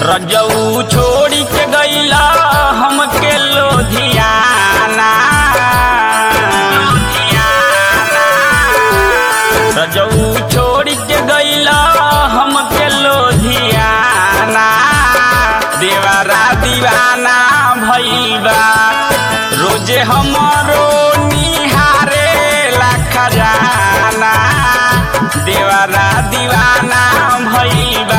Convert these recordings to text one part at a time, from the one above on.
रजऊ छोड़ी के गईला हमके लोधियाना रजऊ छोड़ी के गईला हमके लोधियाना देवारा दीवाना भईबा रोजे हमरो निहारे लाखा जाना देवारा दीवाना भईबा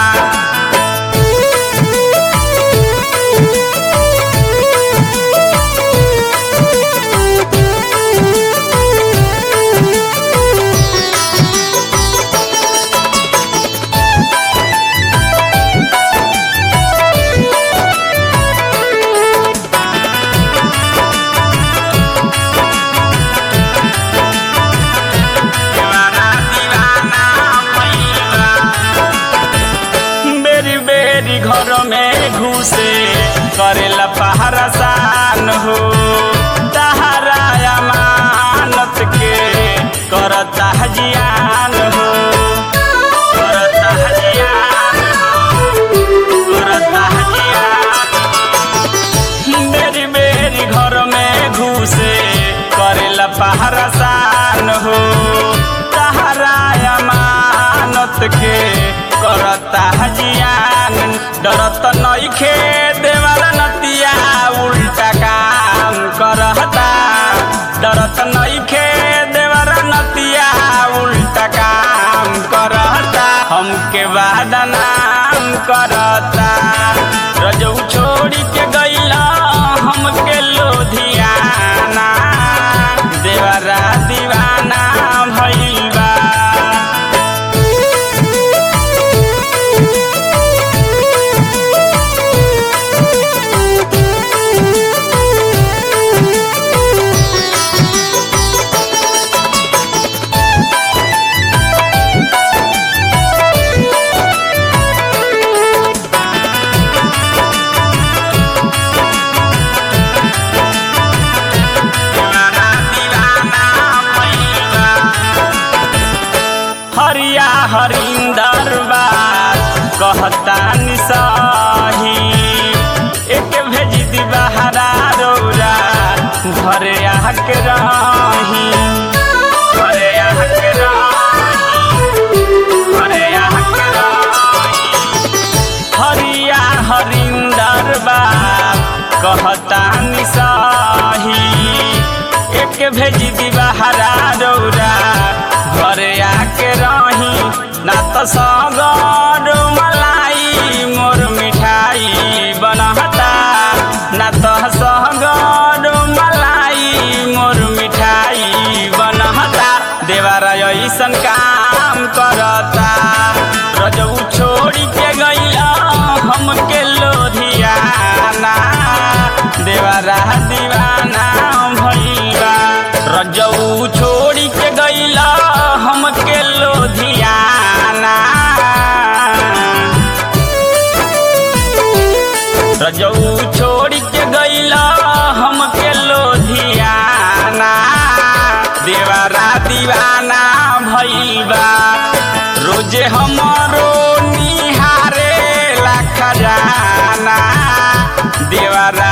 दीवाना दीवाना भईबा बेरी बेरी घर में घुसे करेला पहरा सान हो तहरा अमानत के करता जियान हो करता जियान हो करता जियान मेरी मेरी घर में घुसे करेला पहरा सान हो तहरा अमानत के करता जियान डरत नइखे देवाला नतिया उल्टा काम करता डरत नइखे देवाला नतिया उल्टा काम करता हमके बादनाम करता रजऊ छोड़ी के गईला हमके लोधियाना देवरा दीवाना भईबा दीवाना दीवाना भईबा हरिया हरिंदर बात कहता निसाही एक भेज दी बहरा रौरा घरे आके रही घरे आके रही घरे आके रही हरिया हरिंदर बाप कहता निसाही एक भेज दी बहरा रौरा घरे आके रही ना तो सगर मलाई मोर मिठाई बनहता ना तो सगर मलाई मोर मिठाई बनहता देवारा ऐसन काम करता रजऊ छोड़ी के गईला हमके लोधियाना देवारा दीवाना भईबा रजऊ छोड़ी के गईला हमके लोधियाना रजऊ छोड़ी के गईला हमके लोधियाना देवारा दीवाना भईबा रोजे हमरो निहारे लाखा जाना देवारा